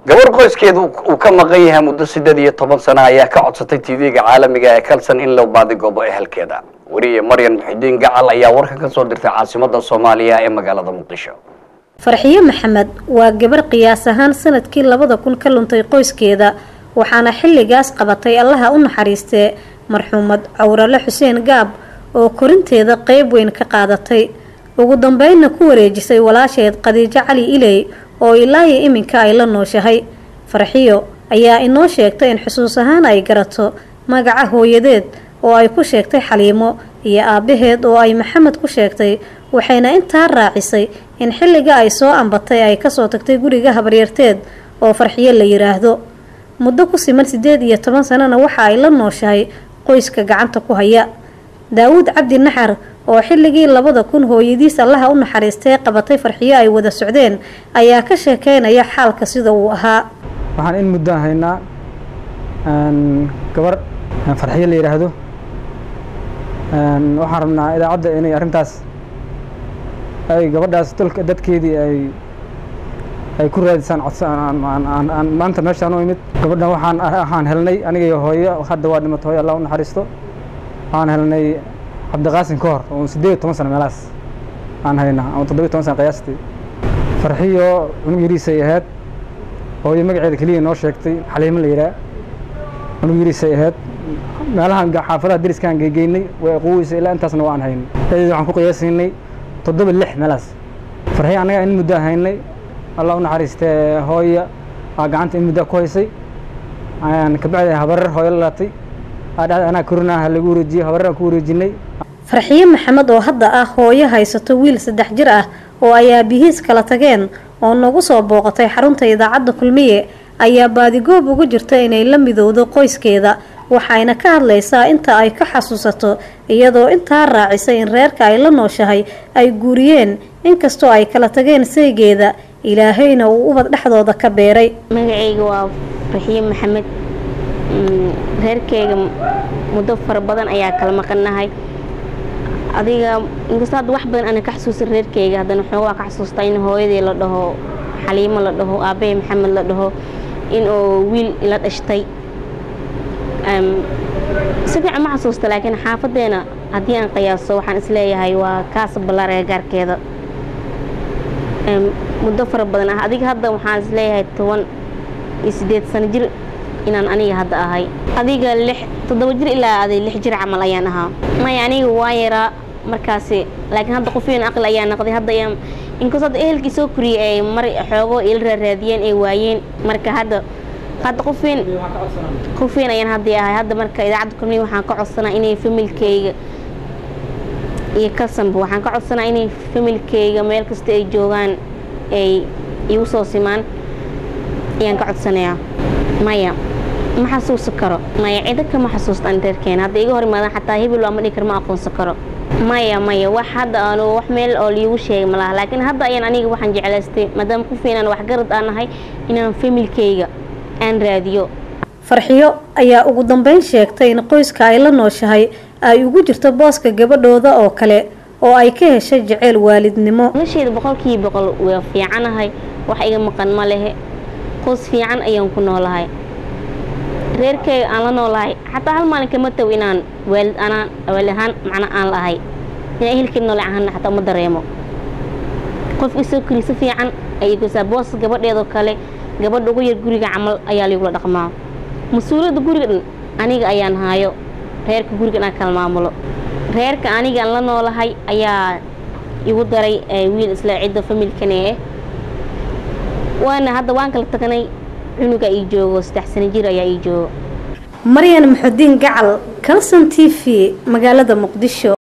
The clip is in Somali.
gabar qoyskeedu uu ka maqan yahay muddo siddeed iyo toban sano ayaa ka codsatay tv-ga caalamiga ee kalson in loo baadigoobo ehelkeeda weriye maryan muxidiin gacal ayaa warkan ka soo dirtay caasimada soomaaliya ee magaalada muqdisho farxiyo maxamed waa gabar qiyaas ahaan sanadkii labada kun ka luntay qoyskeeda waxaana xilligaas qabatay allaha u naxariistee marxuumad cawrale xuseen gaab oo korinteeda qeyb weyn ka qaadatay ugu dambeynna ku wareejisay walaasheed khadiijo cali iley oo ilaayo iminka ay la nooshahay farxiyo ayaa inoo sheegtay in xusuus ahaan ay garato magaca hooyadeed oo ay ku sheegtay xaliimo iyo aabbaheed oo ay maxamed ku sheegtay waxayna intaa raacisay in xilliga ay soo ambatay ay kasoo tagtay guriga habaryarteed oo farxiyo la yiraahdo muddo ku siman siddeed iyo toban sanana waxa ay la nooshahay qoyska gacanta ku haya daawuud cabdi naxar oo xilligii labada kun hooyadiis allaha u naxariistay qabatay farxiyo ay wada socdeen ayaa ka sheekeynaya xaalka sida uu ahaa waxaan in muddo haynaa gabar farxiyo la yidhaahdo waxaan rabnaa idaacadda inay arrintaas ay gabadhaas dalka dadkeedii ay ay ku raadisaan codsan maanta meeshaan u imid gabadhan waxaan ahaan helnay aniga iyo hooyo hadda waa dhimatay hooyo allah u naxariisto waxaan helnay cabdiqaasin ka hor oo siddeed iyo toban sano meelahaas aan haynaa ama toddobiyo toban sano qiyaastii farxiyo cunug yariisay ahayd hooyo magaceeda keliya noo sheegtay xaliimo la yidhaah cunug yariisay ahayd meelahan xaafadaha deriskaan geegeynay way quweysa ilaa intaasna waan haynay dadeed waxaan ku qiyaasiinay toddoba lix meelahaas farxiyo annaga in muddo haynay allah u naxariistee hooya aa gacanta in muddo ku haysay kabacdi habarar hooyo la laatay anaa korinaaha lagu wareejiyey habarar aan ku wareejinay farxiyo maxamed oo hadda ah hooyo haysato wiil saddex jir ah oo ay aabihiis kala tageen oo nagu soo booqatay xarunta idaacadda kulmiye ayaa baadigoob ugu jirta inay la midowdo qoyskeeda waxayna ka hadlaysaa inta ay ka xasuusato iyadoo intaa raacisay in reerka ay la nooshahay ay guuriyeen inkastoo ay kala tageen saygeeda ilaahayna uu ubad dhexdooda ka beeray magacayga waa farxiyo maxamed reerkeyga muddo fara badan ayaa kala maqannahay adiga inkastoo hadda wax badan ana ka xasuusan reerkeyga haddana xoogaa ka xasuustaa in hooyadii la dhaho xaliimo la dhaho aabbahay maxamed la dhaho in uu wiil ila dhashtay si fiican ma xasuusta laakiin xaafadeena haddii aan qiyaaso waxaan isleeyahay waa kaasa ballaar ee gaarkeeda muddo fara badan ah adiga hadda waxaan isleeyahay toban iyo siddeed sano jir inaan aniga hadda ahay adiga lix toddoba jir ilaa aday lix jir camal ayaan ahaa maya aniga waa yaraa markaasi laakiin hadda qofyeen aqli ayaa noqday hadda ayaan inkastoo hadda ehelkii soo koriyey ay mar xoogo ila raaraadiyeen ay waayeen marka hadda hadda qofweyn qofweyn ayaan hadda ahay hadda marka idaacadda kulmiya waxaan ka codsanaa inay familkeyga iyo kasanba waxaan ka codsanaa inay familkeyga meel kasta ay joogaan ay igu soo simaan ayaan ka codsanayaa maya ma xasuusan karo maya cido kama xasuustaan reerkeena hadda iga hor imaadaan xataa hebel waa ma dhihi karo ma aqoonsan karo maya maya wax hadda aanu wax meel oo liigu sheegay malaha laakiin hadda ayaan aniga waxaan jeclaystay maadaama ku fiinaan waxgarad aan nahay inaan familkeyga aan raadiyo farxiyo ayaa ugu dambeyn sheegtay in qoyska ay la nooshahay ay ugu jirto booska gabadhooda oo kale oo ay ka heshay jeceyl waalidnimo nolosheeda boqolkiiba boqol waa fiicanahay wax iga maqan ma lehe qoys fiican ayaan ku noolahay reerkeyga aan la noolahay xataa hal maalin kama taw inaan waalid anaan waalid ahaan macna aan lahay inaan ehelkeed noole ahaana xataa uma dareemo qof isoo kori si fiican ayay gosaa boos gabadheedoo kale gabadha ugu yar guriga camal ayaa laigula dhaqmaa mas-uuliyadda guriga dhan aniga ayaan haayo reerka guriga inaan kala maamulo reerka aniga aan la noolahay ayaa igu daray wiil isla cidda familkane eh waana hadda waan kala tagnay cunuga ii joogo saddex sano jir ayaa ii joogo maryan maxudiin gacal kalson t v magaalada muqdisho